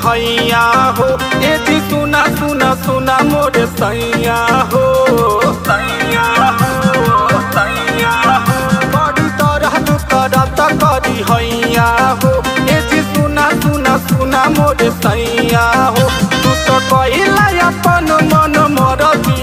हैया हो ए जी सुना सुना सुना मोरे सैया हो सैया हो सैया हो बड़ी तरह तू करत करी हैया हो ए जी सुना सुना सुना मोरे सैया हो तू तो कहिला अपन मन मरदी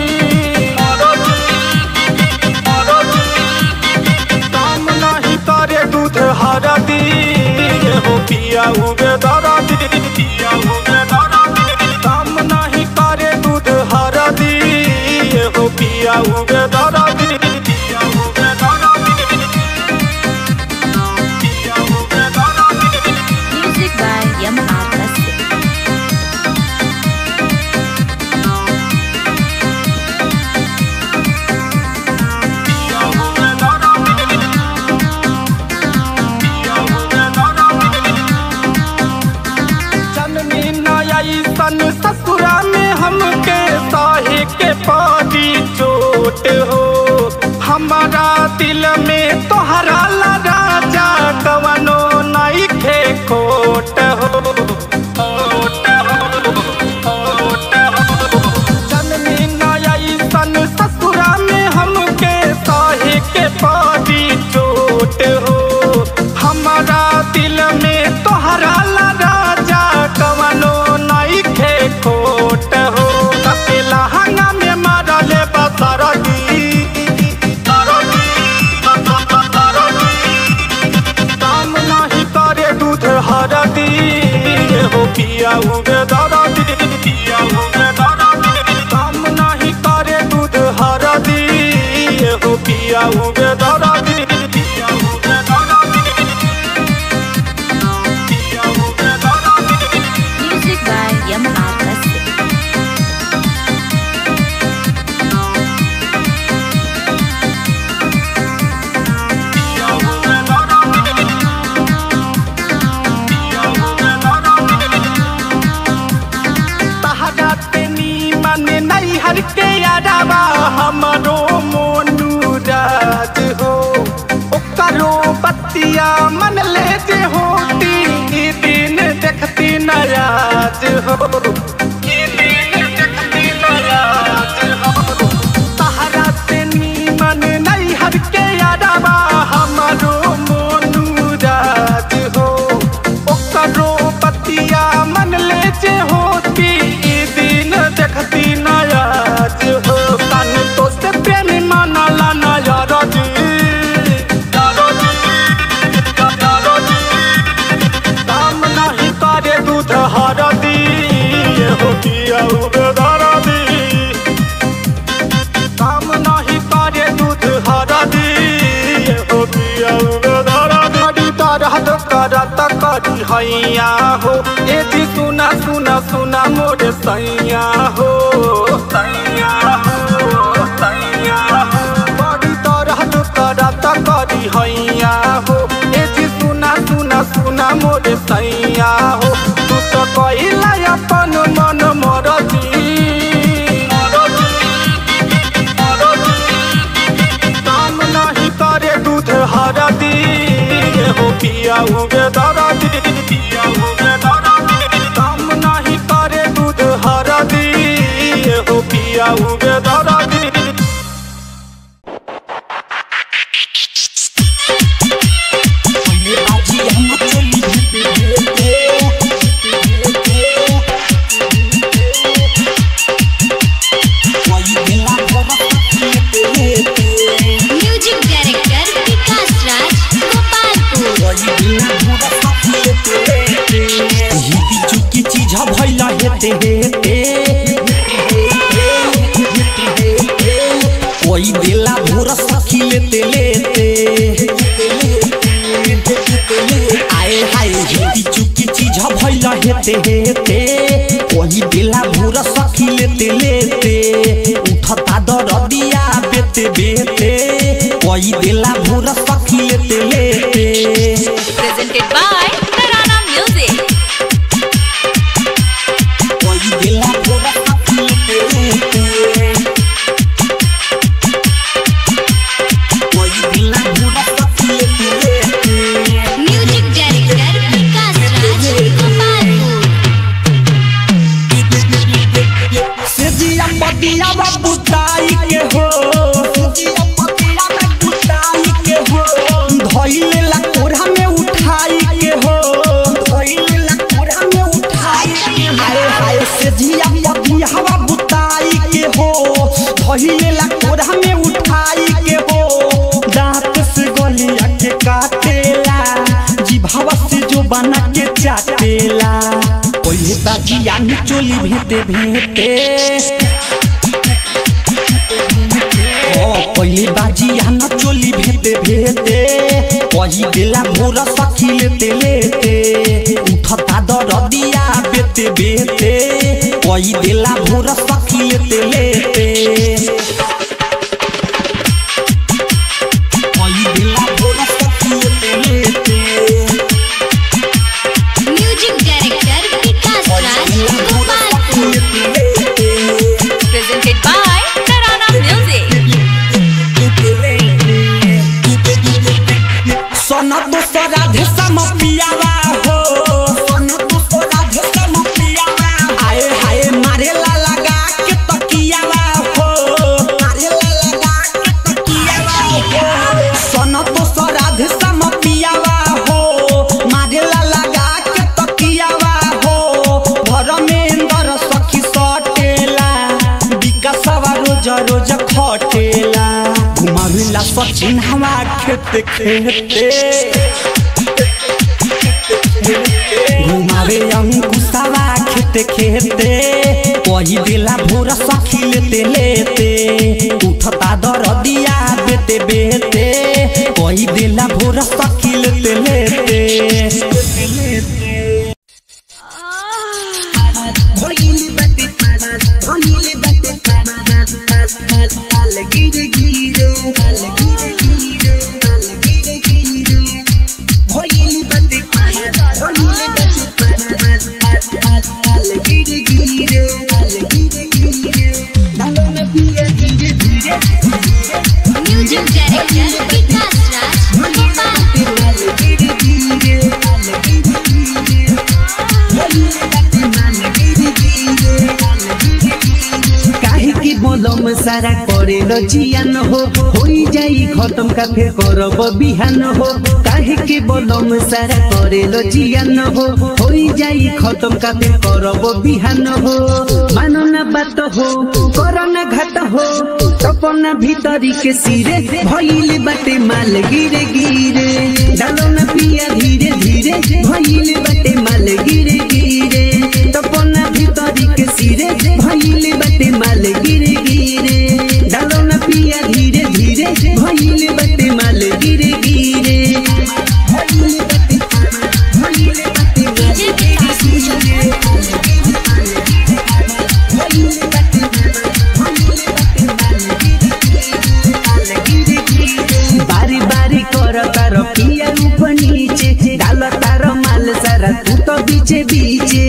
काम नहीं करे दूध हरदी ये हो पिया उगे दरदी पिया उगे दरदी काम नहीं करे दूध हरदी ये हो पिया उगे दरदी पिया उगे दरदी पिया उगे दरदी Music by Yamaha Classic. पिया उगे दरदी पिया उगे दरदी जननी नई सन ससुरा में हमके साहे के पादी चोट हो हमारा दिल में तोहरा ला राजा कवनो नहीं खे खोट हो खोट हो, खोट हो। जननी नई सन ससुरा में हमके साहे के पादी चोट हो हमारा दिल में तोहरा ला राजा कवनो नहीं खे खोट हो कपिला हंगा में मारले बसरदी काम नहीं करे दूध हरदी ये हो पिया उगे दरदी पिया उगे दरदी काम नहीं करे दूध हरदी ये हो पिया उगे दरदी पिया उगे दरदी पिया उगे दरदी Music by Yamaha Classic. पिया उगे दरदी पिया उगे दरदी तहरा तेनी मन नहीं हर के यारावा हमरो मोनू राज हो ओकरो बतिया मन ले जे होती ई दिन देखती नयाज हो ई दिन देखती नयाज हो तहरा तेनी मन नहीं हर के यारावा हमरो मोनू राज हो ओकरो बतिया मन ले जे होती ई दिन देखती नयाज हो तन तो से प्रेम मनला नयर जी काम नहीं करे दूध हरदी ये हो पिया उगे दरदी काम नहीं करे दूध हरदी ये हो पिया उगे दरदी बड़ी तरह तो करत करी हैया हो ए जी सुना सुना सुना मोरे सैया हो सैया हो सैया हो बड़ी तरह तो करत करी हैया हो ए जी सुना सुना सुना मोरे सैया हो तू तो कहिला अपन मन मरदी काम नहीं करे दूध हरदी ये हो पिया उगे दरदी पिया उगे दरदी काम नहीं करे दूध हरदी ये हो पिया उगे दरदी Music Director Vikas Raj Gopalpur. चुकी चीज भैला हेते हेते कोई दिला भोर सखी लेते लेते आए हाय हिंदी चुकी चीज भैला हेते हेते कोई दिला भोर सखी लेते लेते उठता दरदिया बेते बेते कोई दिला भोर सखी लेते लेते Presented by Tarana Music. कोई दिला भोर सखी लेते लेते कोई दिला भोर सखी लेते लेते Music Director Vikas Raj Gopalpur. सटेला पहिले बाजिया में चोली भेटे भेटे ओ पहिले बाजिया में चोली भेटे भेटे कही देला भोर सखी लेते लेते उठता दरदिया बेते बेते कही देला भोर सखी लेते लेते कही देला भोर सखी लेते लेते music director Vikas Raj Gopalpur presented by Tarana music सोना दोस्तो राधे सम पियावा हो सोना दोस्तो राधे सम पियावा आए हाय मारे ला लगा के तकियावा हो मारे ला लगा के तकियावा हो सोना दोस्तो राधे सम पियावा हो मारे ला लगा के तकियावा हो घर में अंदर सखी सटेला विकासवा रोज रोज खटेला घुमाविला सचिन हवा खेते खेते घुमावे अंकुशवा खेते खेते कही देला भोर सखी लेते लेते उठता दरदिया बेते बेते कही देला भोर सखी लेते लेते म्यूजिक डायरेक्टर विकास राज गोपालपुर काहे की बोलम सारा करे जियान हो होई जाई खत्म का फिर करब बिहान हो काहे की बोलम सारा करे जियान हो होई जाई खत्म का फिर करब बिहान हो मानो ना बात हो करो ना घात हो सपना भीतरी के सिरे भइल बाटे माल गिरे गिरे डालो ना पिया धीरे धीरे भइल बाटे माल गिरे गिरे सपना भीतरी के सिरे भइल बाटे माल गिरे गिरे डालो ना पिया धीरे धीरे भइल बाटे माल गिरे गिरे भइल बाटे भइल बाटे माल गिरे बारी बारी कर तार पिया रूप नीचे डाल तार माल सारा तू तो बीचे बीचे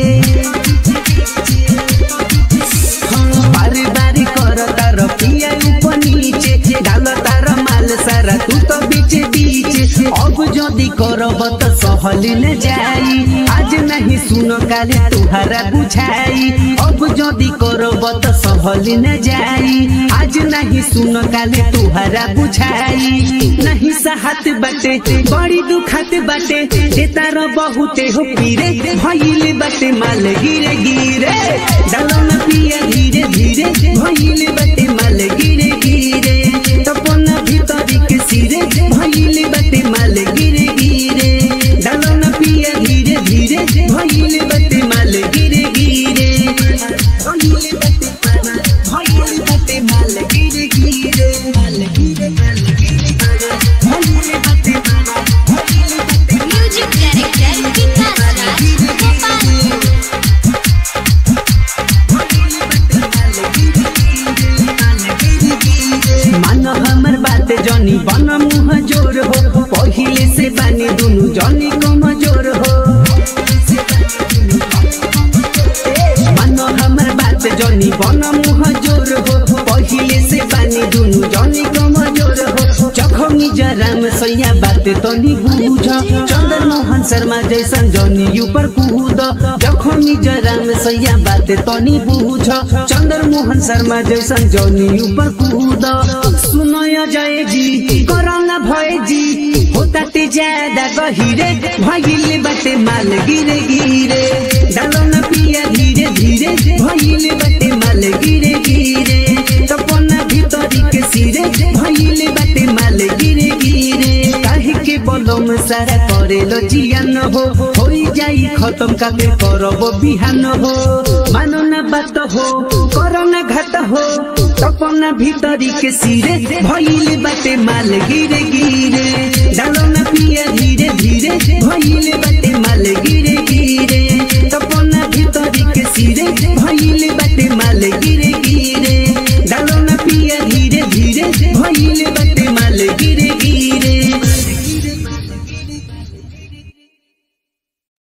बारी बारी कर तार पिया रूप नीचे डाल तार माल सारा तू तो बीचे बीचे अब जदी करब त सहली न जाई आज नहीं सुन काले तुहारा बुझाई अब जदी करब त सहली न जाई आज नहीं सुन काले तुहारा बुझाई नहीं सहत बाटे बड़ी दुखत बाटे देता र बहुते हो पीरे भइल बाटे माल गिरे गिरे डालो न पिया धीरे धीरे भइल बाटे माल गिरे गिरे तपना भीतरी के सिरे भइल बाटे माल गिरे गिरे डालो न पिया धीरे धीरे भइल बाटे माल गिरे गिरे भइल बाटे भइल बाटे माल गिरे गिरे माल गिरे माल गिरे भइल बाटे भइल बाटे म्यूजिक डायरेक्टर विकास राज गोपालपुर मान हमर बात जनी बन मुह जोर हो पहिले से बानी दुनु जनी कमजोर हो मान हमर बात जनी बन मुह जोर हो पहिले से बानी दुनु जनी कमजोर हो जखमी जराम सैया बात तनी बुझ चंदन मोहन शर्मा जैसन जनी ऊपर कूद जखमी जराम सैया बात तनी बुझ चंदन मोहन शर्मा जैसन जनी ऊपर कूद सुनय जय जी करना भय जी होता ते ज्यादा गहिरे भइले बाटे माल गिरे गिरे डालो न पिया धीरे धीरे भइले बाटे माल गिरे गिरे तपना भीतरी के सिरे भइले बाटे माल गिरे गिरे काहे के बलम सारा कर करे लो जियान हो होई जाई खत्म काके करब बिहान हो मानो ना बात हो करो ना घात हो तपना भीतरी के सिरे भइले बाटे माल गिरे गिरे डालो ना पिया धीरे धीरे भइले बाटे माल गिरे गिरे तपना भीतरी के सिरे भइले बाटे माल गिरे